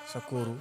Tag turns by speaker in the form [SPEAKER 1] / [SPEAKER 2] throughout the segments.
[SPEAKER 1] sa kóoru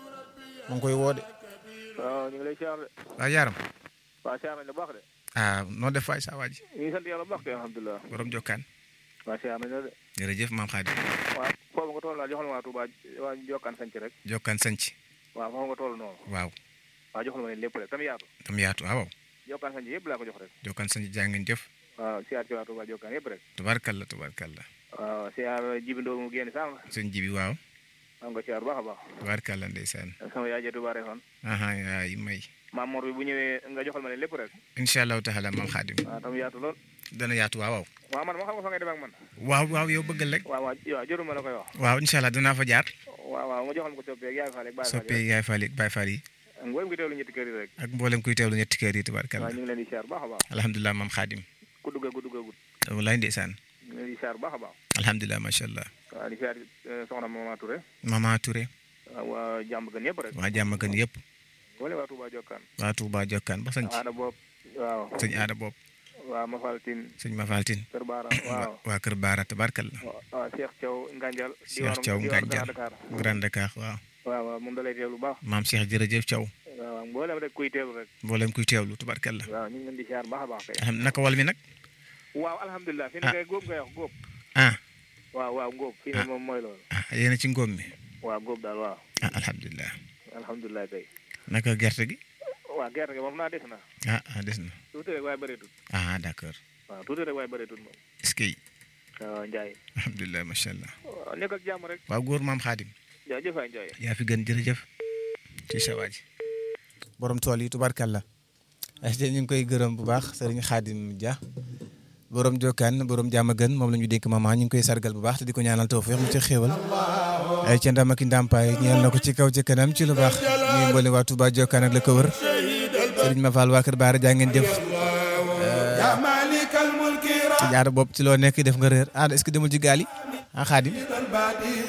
[SPEAKER 1] mu ngi koy woo de
[SPEAKER 2] waaw ñu ngi lay siyaar de
[SPEAKER 1] waa yaaram
[SPEAKER 2] waaw siyaar nañ la baax de
[SPEAKER 1] ah noo def waay saa waa ji
[SPEAKER 2] ñu ngi sant yàlla bu baax kay alhamdulilah
[SPEAKER 1] borom jokkaan
[SPEAKER 2] waaw siyaar nañ la de
[SPEAKER 1] jërëjëf maam Xaadim
[SPEAKER 2] waaw foofu nga toll daal joxal ma waa Touba waa jokkaan sanc rek
[SPEAKER 1] jokkaan sanc
[SPEAKER 2] waaw foofu nga toll noonu
[SPEAKER 1] waaw
[SPEAKER 2] waaw joxal ma leen lépp rek tam yaatu
[SPEAKER 1] tam yaatu waaw
[SPEAKER 2] jokkaan sanc yëpp laa ko jox rek
[SPEAKER 1] jokkaan sanc jaa ngeen jëf
[SPEAKER 2] waaw siyaar ci waa Touba jokkaan yëpp rek
[SPEAKER 1] tubaarkalla tubaarkalla
[SPEAKER 2] waaw siyaar jibindoo mu génn sànq
[SPEAKER 1] sëñ ji bi waaw
[SPEAKER 2] am nga siyaar baax a baax
[SPEAKER 1] tubaarkalla ndeysaan
[SPEAKER 2] sama yaay ja Touba Refane
[SPEAKER 1] aha yaay may
[SPEAKER 2] maam Mor bi bu ñëwee nga joxal ma leen lépp rek
[SPEAKER 1] incha allahu taala maam Xaadim
[SPEAKER 2] waaw tam yaatu lool
[SPEAKER 1] dana yaatu waaw waaw
[SPEAKER 2] waaw man ma xam nga fa ngay dem ak man
[SPEAKER 1] waaw waaw yow bëggal rek
[SPEAKER 2] waaw waaw waaw jëruma la koy wax
[SPEAKER 1] waaw incha allah danaa fa jaar
[SPEAKER 2] waaw waaw nga joxal ma ko soppeek yaay faale ak baay faale
[SPEAKER 1] soppee yaay faal yi baay faal yi
[SPEAKER 2] ngooyam ngi teewlu ñetti kër yi rek
[SPEAKER 1] ak mboolem kuy teewlu ñetti kër yi tubaarkalla
[SPEAKER 2] waaw ñu ngi leen di siyaar baax a baax
[SPEAKER 1] alhamdulilah maam Xaadim
[SPEAKER 2] ku dugg ku dugg gut
[SPEAKER 1] wallaay ndeysaan
[SPEAKER 2] ñu ngi leen di siyaar baax a baax
[SPEAKER 1] alhamdulilah macha allah
[SPEAKER 2] waaw di siyaar soxna Mama Touré
[SPEAKER 1] mama Touré
[SPEAKER 2] waaw waa jàmm gën yëpp rek
[SPEAKER 1] waa jàmm gën yëpp
[SPEAKER 2] boole waa Touba Jokkaan
[SPEAKER 1] waa Touba jokkaan ba sanc
[SPEAKER 2] aada boob waaw
[SPEAKER 1] sëñ aada bopp
[SPEAKER 2] waaw Mafaltine
[SPEAKER 1] sëñ Mafaltine
[SPEAKER 2] Kër Baara waaw
[SPEAKER 1] waa kër Baara tabarkalla
[SPEAKER 2] waaw Cheikh Thiaw Nganjal
[SPEAKER 1] Cheikh Thiaw Nganjal
[SPEAKER 2] Dakar
[SPEAKER 1] Grand Dakar waaw
[SPEAKER 2] waaw waaw moom da lay teewlu baax
[SPEAKER 1] maam Cheikh jërëjëf Thiaw
[SPEAKER 2] waaw mboolem rek kuy teewlu rek
[SPEAKER 1] mboolem kuy teewlu tabarkalla
[SPEAKER 2] waaw ñu ngi leen di siyaar baax a baax kay
[SPEAKER 1] alham naka wal mi nag
[SPEAKER 2] waaw alhamdulilah fi ne
[SPEAKER 1] Ah.
[SPEAKER 2] kay góob ngay wax góob
[SPEAKER 1] ah
[SPEAKER 2] waaw waaw ngóob fii ne moom mooy loolu
[SPEAKER 1] ah yéen a ci ngóob mi
[SPEAKER 2] waaw góob daal waaw
[SPEAKER 1] ah alhamdulilah
[SPEAKER 2] alhamdulilah kay
[SPEAKER 1] naka gerte gi
[SPEAKER 2] waaw gerte gi moom naa des na
[SPEAKER 1] ah ah des na
[SPEAKER 2] tuuti rek waaye bëreetul
[SPEAKER 1] ah d'accord
[SPEAKER 2] waaw tuuti rek waaye bëreetul moom
[SPEAKER 1] est-ce que
[SPEAKER 2] waaw Ndiaye
[SPEAKER 1] alhamdulilah macha allah
[SPEAKER 2] waaw nekk ak jàmm rek
[SPEAKER 1] waaw góor maam Xaadim
[SPEAKER 2] jaajëf waay Ndiaye
[SPEAKER 1] yaa fi gën jërëjëf ci sa waa ji borom tool yi tubarkalla ay ñu ngi koy gërëm bu baax sëriñ Xaadim Dia borom jokkaan borom jàmm gën moom la ñu dénk maman ñu ngi koy sargal bu baax te di ko ñaanal tawfeex mu ci xéewal ay ca ndam ak i ndàmpaay ñeel na ko ci kaw ci kanam ci lu baax ñuy mboole waa Touba jokkaan ak la ko wër sëriñ ma Fall waa Kër Baara jaa ngeen jëf
[SPEAKER 3] يا مالك الملك
[SPEAKER 1] ci jaara bopp ci loo nekk def nga réer ah est-ce que demul ci gaal yi ah Xaadim
[SPEAKER 3] البديع